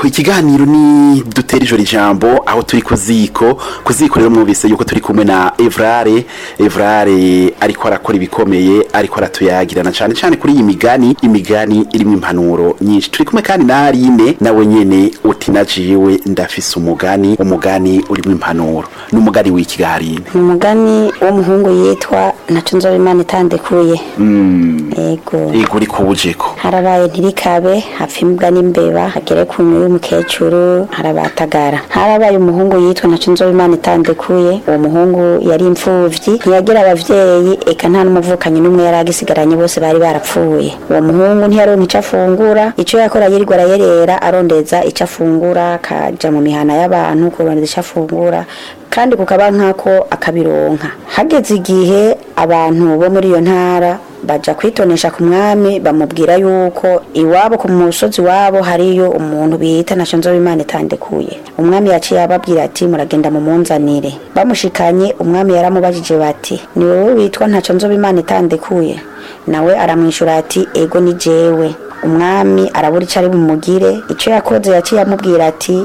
ego ikiganiro ni dutera ijoro ijambo aho turi ku ziko ku ziko rero mwumvise yuko turi kumwe na evrare evrare ariko arakora ibikomeye ariko aratuyagirana cyane cyane kuri iyi migani imigani irimo impanuro nyinshi turi kumwe kandi na Aline nawe nyene uti najiwe ndafise umugani umugani urimo impanuro ni umugani w'ikigarine ni umugani w'umuhungu yitwa naco nzoba imana itandekuye ego ego uri kubujeko harabaye ntirikabe hapfa imbwa n'imbeba hagere ku nyuma y'umukecuru harabatagara harabaye umuhungu yitwa naco nzoba imana itandekuye uwo muhungu yari imfuvyi ntiyagira abavyeyi eka nta n'umuvukanyi n'umwe yari agisigaranye bose bari barapfuye uwo muhungu ntiyaronka ico afungura ico yakora yirirwa arayerera arondeza ico afungura akaja mu mihana y'abantu kurondeza ico afungura kandi kukaba nkako akabironka hageze igihe abantu bo muri iyo ntara baja kwitonesha ku mwami bamubwira yuko iwabo ku musozi wabo hariyo umuntu bita naco nzoba imana itandekuye umwami yaciye ababwira ati muragenda mumunzanire bamushikanye umwami yaramubajije bati ni wowe witwa ntaco nzoba imana itandekuye nawe aramwishura ati ego ni jewe umwami arabura ico ari bumugire ico yakoze yaciye amubwira ati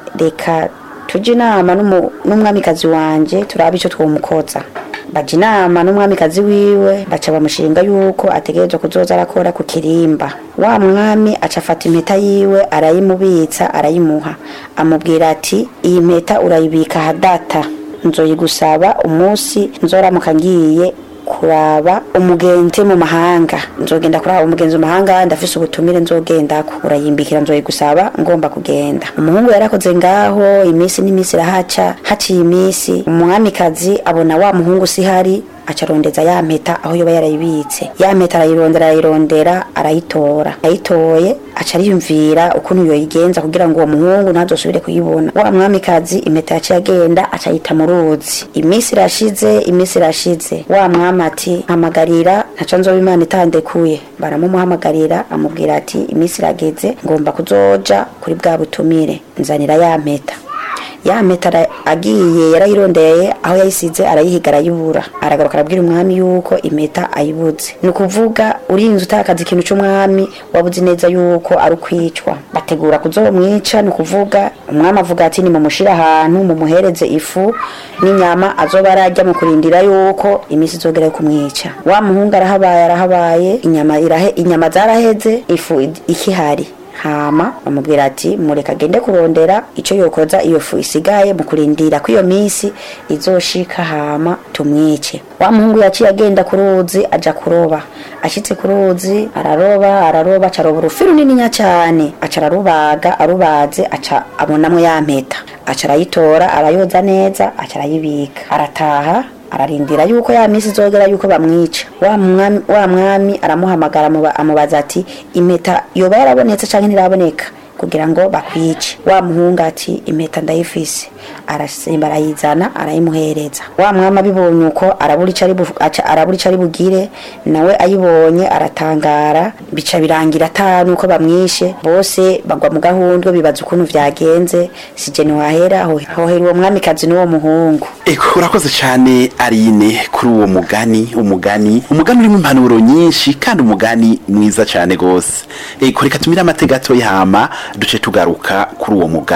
reka tujye inama n'umu- n'umwamikazi wanje turabe icyo twomukoza baja inama n'umwamikazi wiwe baca bamushinga yuko ategerezwa kuzoza arakora ku kirimba wa mwami aca afata impeta yiwe arayimubitsa arayimuha amubwira ati iyi mpeta urayibika hadata nzoyigusaba umunsi nzoramuka ngiye kuraba umugenzi mu mahanga nzogenda kuraba umugenzi mu mahanga ndafise ubutumire nzogendako urayimbikira nzoyigusaba ngomba kugenda umuhungu yarakoze ngaho iminsi n'iminsi irahaca haciye iminsi umwamikazi abona wa muhungu sihari aca arondeza ya mpeta aho yoba yarayibitse ya mpeta arayirondera arayirondera arayitora ayitoye aca ariyumvira ukuntu yoyigenza kugira ngo uwo muhungu ntazosubire kuyibona wa mwamikazi impeta yaciye agenda aca ayita mu ruzi iminsi irashize iminsi irashize wa mwami ati mpamagarira ntaco nzoba imana itandekuye baramumuhamagarira amubwira ati iminsi irageze ngomba kuzoja kuri bwa butumire nzanira ya mpeta ya mpeta ara- agiye yarayirondeye aho yayisize arayihiga arayibura aragaruka arabwira umwami yuko impeta ayibuze ni ukuvuga urinze utakaza ikintu c'umwami wabuze neza yuko ari ukwicwa bategura kuzomwica ni ukuvuga umwami avuga ati nimumushire ahantu mumuhereze ifu n'inyama azoba ararya mu kurindira yuko iminsi izogera yo kumwica wa muhungu arahabaye arahabaye inyama irahe inyama zaraheze ifu id- ikihari hama bamubwira ati mureka agende kurondera ico yokoza iyo fu isigaye mu kurindira ko iyo minsi izoshika hama tumwice wa muhungu yaciye agenda ku ruzi aja kuroba ashitse ku ruzi araroba araroba aca aroba urufi runininya cane aca ararubaga arubaze aca abonamwo ya mpeta aca arayitora arayoza neza aca arayibika arataha ararindira yuko ya minsi izogera yuko bamwica wa mwami, wa mwami aramuhamagara amuba- amubaza ati impeta yoba yarabonetse canke ntiraboneka kugira ngo bakwice wa muhungu ati impeta ndayifise arasimba arayizana arayimuhereza wa mwami abibonye uko arabura ico ari bu- aca- arabura ico ari bugire nawe ayibonye aratangara bica birangira ata nuko bamwishe bose bagwa mu gahundwe bibaza ukuntu vyagenze sije ntiwahera ho- hohera uwo mwamikazi n'uwo muhungu Eko urakoze cyane Arine kuri uwo mugani umugani umugani urimo impanuro nyinshi kandi umugani mwiza cyane gose eko reka tumire amatega gato yahama duce tugaruka kuri uwo mugani